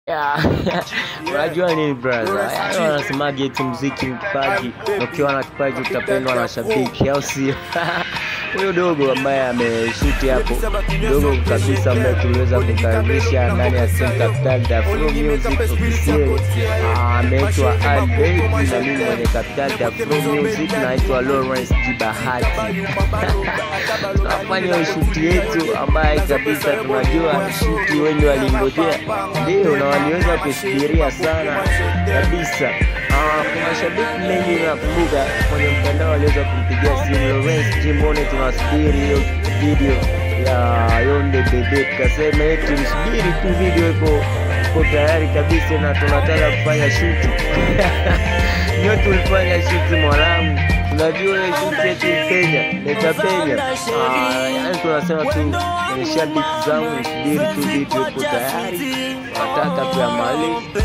Yeah. Unajua nini brother? Yaani wanasemaje eti muziki ni kipaji, na ukiwa na kipaji utapendwa na shabiki, au sio? Huyo dogo ambaye ameshuti hapo, dogo kabisa ambaye tuliweza kukaribisha ndani ya Sim Capital da Flow Music official, Ah, ameitwa Al Baby na mimi mwenye Capital da Flow Music naitwa Lawrence Jibahati. tunafanya hiyo shuti yetu ambaye kabisa tunajua shuti wengi walingojea, ndio na waliweza kusubiria sana kabisa. Ah, kuna shabiki mengi nakumbuka kwenye mtandao waliweza kumpigia simu Lawrence Jimbone, tunasubiri hiyo video ya Yonde Bebe, tukasema eti msubiri tu, video iko iko tayari kabisa na tunataka kufanya shuti ndio tulifanya shuti mwanangu unajua ile shuti yetu Kenya netapenya. Yani tunasema tu kwenye shabiki zangu nisubiri tu video ipo tayari, nataka tuyamalize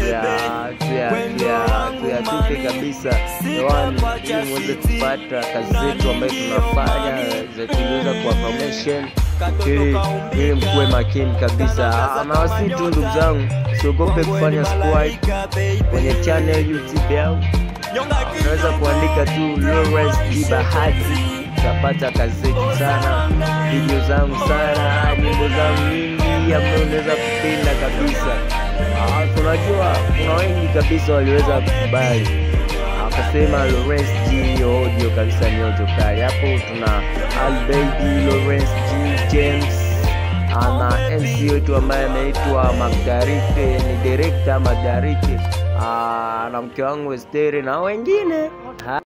tuyatupe kabisa hewani ili muweze kupata kazi zetu ambayo tunafanya tuliweza kuwa promotion ili ili mkuwe makini kabisa. Ah, na wasi tu ndugu zangu, siogope kufanya subscribe kwenye channel YouTube yangu unaweza kuandika tu Lawrence Jibahati, utapata kazi zetu sana, video zangu sana, nyimbo zangu nyingi ambayo unaweza kupenda kabisa. Ah, tunajua kuna wengi kabisa waliweza kukubali akasema Lawrence G audio kabisa ni audio kali. Hapo tuna Albaidi Lawrence G James ana MC wetu ambaye anaitwa Magdarite, ni director Magdarite, Ah, na mke wangu Esteri na wengine. Ha-